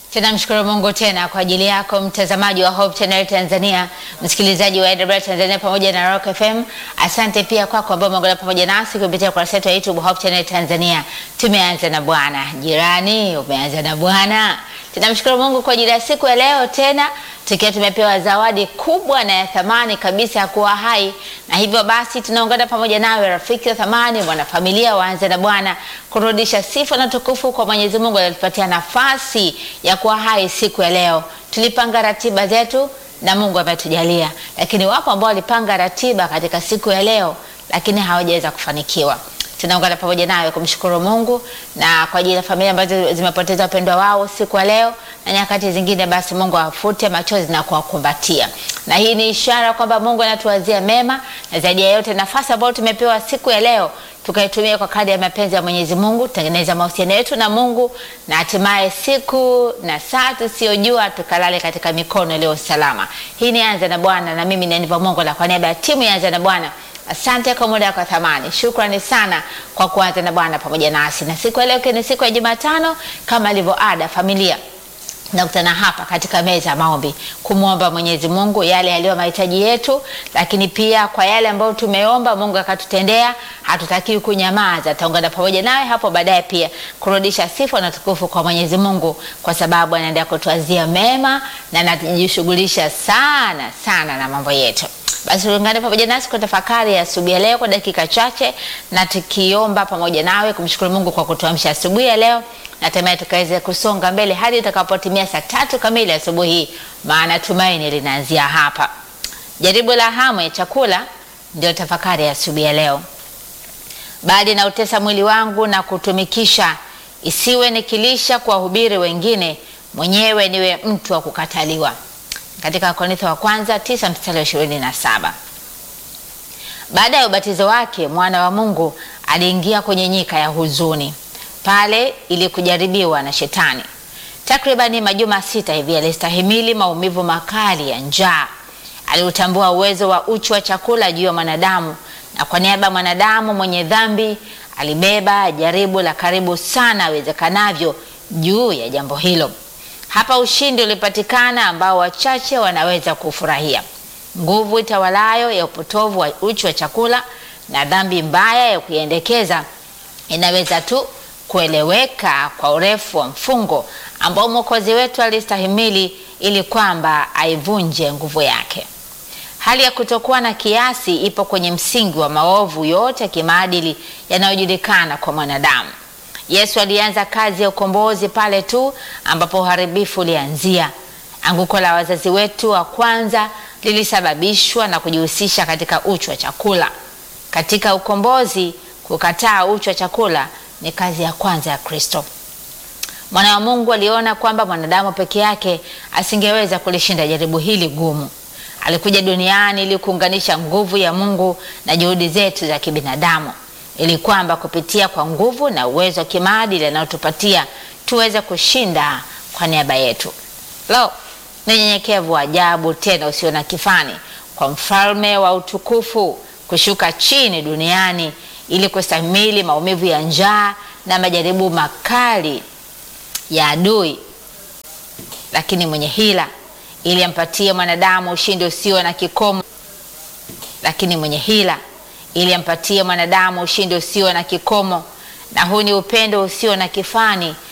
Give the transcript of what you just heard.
Tunamshukuru Mungu tena kwa ajili yako mtazamaji wa Hope Channel Tanzania, msikilizaji wa AWR Tanzania pamoja na Rock FM. Asante pia kwako ambao umeungana pamoja nasi kupitia kurasa yetu ya YouTube Hope Channel Tanzania. Tumeanza na Bwana. Jirani, umeanza na Bwana. Tunamshukuru Mungu kwa ajili ya siku ya leo tena tukiwa tumepewa zawadi kubwa na ya thamani kabisa ya kuwa hai, na hivyo basi tunaungana pamoja nawe rafiki wa thamani, mwanafamilia waanze na Bwana, kurudisha sifa na tukufu kwa Mwenyezi Mungu aliyetupatia nafasi ya kuwa hai siku ya leo. Tulipanga ratiba zetu na Mungu ametujalia, lakini wapo ambao walipanga ratiba katika siku ya leo, lakini hawajaweza kufanikiwa tunaungana pamoja nawe kumshukuru Mungu na kwa ajili ya familia ambazo zimepoteza wapendwa wao siku ya leo na nyakati zingine, basi Mungu awafute machozi na kuwakumbatia, na hii ni ishara kwamba Mungu anatuwazia mema, na zaidi ya yote nafasi ambayo tumepewa siku ya leo tukaitumia kwa kadri ya mapenzi ya Mwenyezi Mungu, tutengeneza mahusiano yetu na Mungu, na hatimaye siku na saa tusiyojua tukalale katika mikono iliyo salama. Hii ni Anza na Bwana, na mimi ni Aniva Mungu, na kwa niaba ya timu ya Anza na Bwana Asante kwa muda wako thamani. Shukrani sana kwa kuanza na Bwana pamoja nasi, na siku ya leo ni siku ya Jumatano kama ilivyo ada, familia nakutana hapa katika meza ya maombi kumwomba Mwenyezi Mungu yale yaliyo mahitaji yetu, lakini pia kwa yale ambayo tumeomba Mungu akatutendea, hatutakiwi kunyamaza. Taungana pamoja nawe hapo baadaye pia kurudisha sifa na tukufu kwa Mwenyezi Mungu, kwa sababu anaendelea kutuazia mema na anajishughulisha sana sana na mambo yetu. Basi ungane pamoja nasi kwa tafakari ya asubuhi ya leo kwa dakika chache, na tukiomba pamoja nawe kumshukuru Mungu kwa kutuamsha asubuhi ya leo, na hatimaye tukaweze kusonga mbele hadi itakapotimia saa tatu kamili asubuhi hii, maana tumaini linaanzia hapa. Jaribu la hamu ya chakula ndio tafakari ya asubuhi ya leo. Bali na utesa mwili wangu na kutumikisha, isiwe nikilisha kuwahubiri wengine, mwenyewe niwe mtu wa kukataliwa katika Wakorintho wa kwanza tisa mstari wa ishirini na saba. Baada ya ubatizo wake mwana wa Mungu aliingia kwenye nyika ya huzuni pale ili kujaribiwa na Shetani. Takribani majuma sita hivi alistahimili maumivu makali ya njaa. Aliutambua uwezo wa uchu wa chakula juu ya mwanadamu, na kwa niaba ya mwanadamu mwenye dhambi alibeba jaribu la karibu sana awezekanavyo juu ya jambo hilo. Hapa ushindi ulipatikana ambao wachache wanaweza kufurahia. Nguvu itawalayo ya upotovu wa uchu wa chakula na dhambi mbaya ya kuiendekeza inaweza tu kueleweka kwa urefu wa mfungo ambao Mwokozi wetu alistahimili ili kwamba aivunje nguvu yake. Hali ya kutokuwa na kiasi ipo kwenye msingi wa maovu yote ya kimaadili yanayojulikana kwa mwanadamu. Yesu alianza kazi ya ukombozi pale tu ambapo uharibifu ulianzia. Anguko la wazazi wetu wa kwanza lilisababishwa na kujihusisha katika uchu wa chakula. Katika ukombozi, kukataa uchu wa chakula ni kazi ya kwanza ya Kristo. Mwana wa Mungu aliona kwamba mwanadamu peke yake asingeweza kulishinda jaribu hili gumu. Alikuja duniani ili kuunganisha nguvu ya Mungu na juhudi zetu za kibinadamu ili kwamba kupitia kwa nguvu na uwezo wa kimaadili anayotupatia tuweze kushinda kwa niaba yetu. Lo, ni unyenyekevu wa ajabu tena usio na kifani kwa mfalme wa utukufu kushuka chini duniani ili kustahimili maumivu ya njaa na majaribu makali ya adui, lakini mwenye hila, ili ampatie mwanadamu ushindi usio na kikomo, lakini mwenye hila ili ampatie mwanadamu ushindi usio na kikomo. Na huu ni upendo usio na kifani